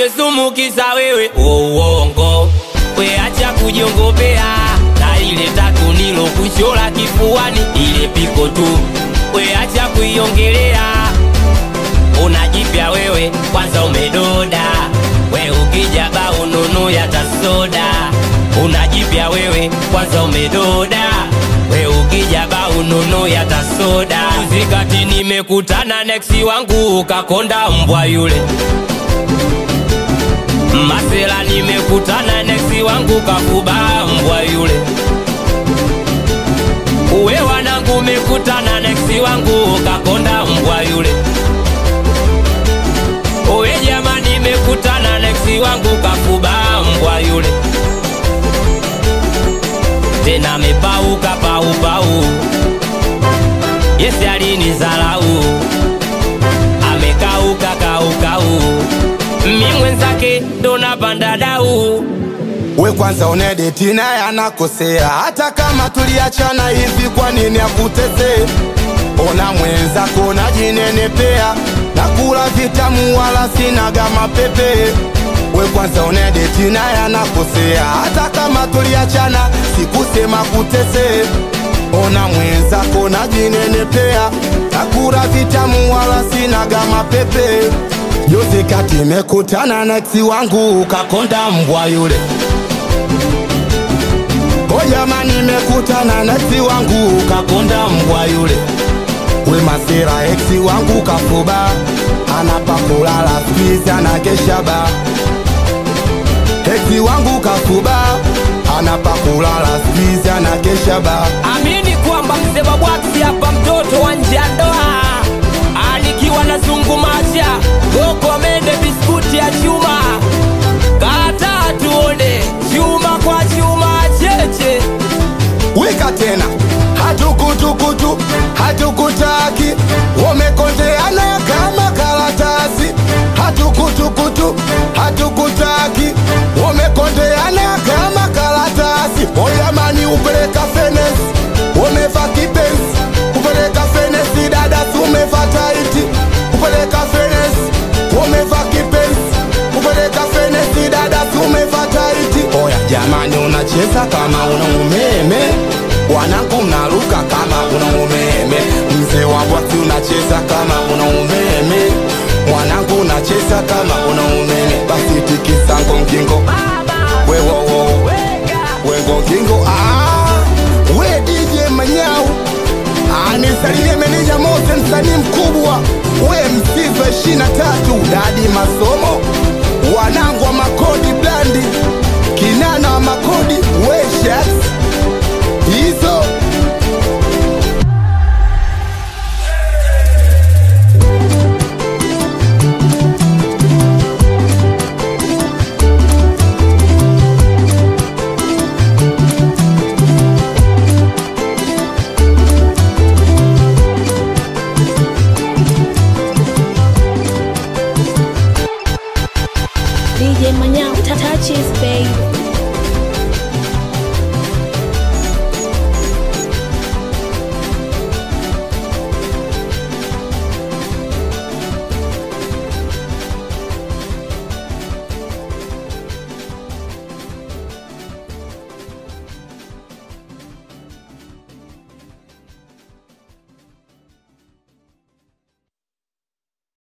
iwe sumu kisa wewe uongo we acha kujiongopea na ile tatu nilo kushola kifuani ile piko tu we acha kuiongelea unajipya wewe kwanza umedoda we ukija ba ununu yatasoda unajipya wewe kwanza umedoda we ukija ba ununu yatasoda zikati nimekutana neksi wangu ukakonda mbwa yule masela nimekutana neksi wangu kakuba mbwa yule uwe wanangu umekutana neksi wangu ukakonda mbwa yule Owe jamani, nimekutana neksi wangu kafuba mbwa yule, tena amepauka paupau. Yesi alinizalau, amekauka kaukau, mi mwenzake ndo napanda dau. we kwanza unedeti naye anakosea hata kama tuliachana hivi kwa nini akutesee ona mwenzako najinenepea nakula vitamu wala sinaga mapepe we kwanza unedeti naye anakosea hata kama tuliachana sikusema kutesee ona mwenzako najinenepea nakula vitamu wala sinaga mapepe Juzi kati mekutana na eksi wangu ukakonda mbwa yule O jamani, nimekutana na eksi wangu ukakonda mbwa yule. We masira, eksi wangu kafuba, anapa kulala skizi anakesha ba. Eksi wangu kafuba, anapa kulala skizi anakesha ba. Amini kwamba mzee Babwati hapa mtoto wa nje ya ndoa, anikiwa na zungumacha goko mende biskuti ya chuma, kata tuone chuma kwa chuma cheche Wika tena, hatukutukutu, hatukutaki, wamekondeana kama karatasi. Hatukutukutu, hatukutaki, wamekondeana kama karatasi. Oyamani upeleka fenesi, wameva kipenzi, upeleka fenesi, dada umeva taiti, upeleka fenesi, wameva kipenzi, upeleka fenesi, dada umeva taiti. Oya jamani, unacheza kama una umeme, wanangu mnaruka kama una umeme, mzee wa bwaki unacheza kama una umeme, mwanangu unacheza kama una umeme, basi tikisa ngongingo wewowo wengongingo ah, we DJ Manyau anisalimie meneja Mose, msanii mkubwa, we msiva ishirini na tatu, dadi masomo, wanangu wa makodi blandi, kinana wa makodi, we shats hizo DJ Manyao, touches, babe.